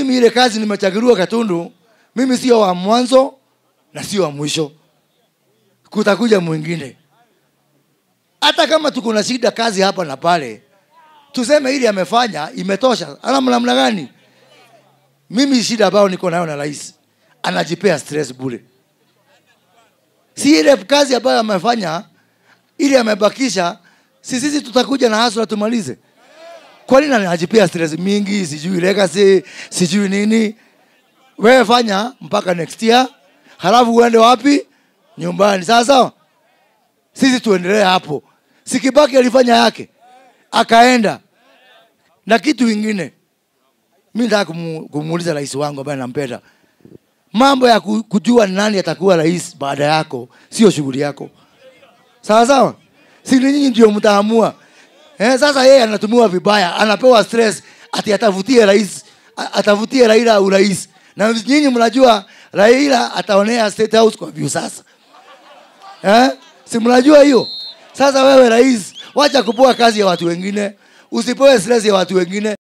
mimi ile kazi nimechaguliwa Katundu, mimi sio wa mwanzo na sio wa mwisho, kutakuja mwingine. Hata kama tuko na shida kazi hapa na pale, tuseme ili amefanya imetosha. Ana namna gani? Mimi shida ambayo niko nayo na rais, anajipea stress bure. Si ile kazi ambayo amefanya ili amebakisha, si sisi tutakuja na hasla tumalize. Kwa nini anajipea stress mingi? Sijui legacy, sijui nini. Wewe fanya mpaka next year, halafu uende wapi? Nyumbani. Sawa sawa, sisi tuendelee hapo. Sikibaki alifanya yake akaenda na kitu ingine. Mi nataka kumu, kumuuliza rais wangu ambaye nampenda, mambo ya ku- kujua ni nani atakuwa rais baada yako sio shughuli yako, sawa sawa. Si ni nyinyi ndio mtaamua. Eh, sasa yeye anatumiwa vibaya, anapewa stress ati atafutie rais, a- atafutie Raila urais, na nyinyi mnajua Raila ataonea State House kwa view sasa eh? si mnajua hiyo sasa wewe rais wacha kupoa kazi ya watu wengine usipoe stress ya watu wengine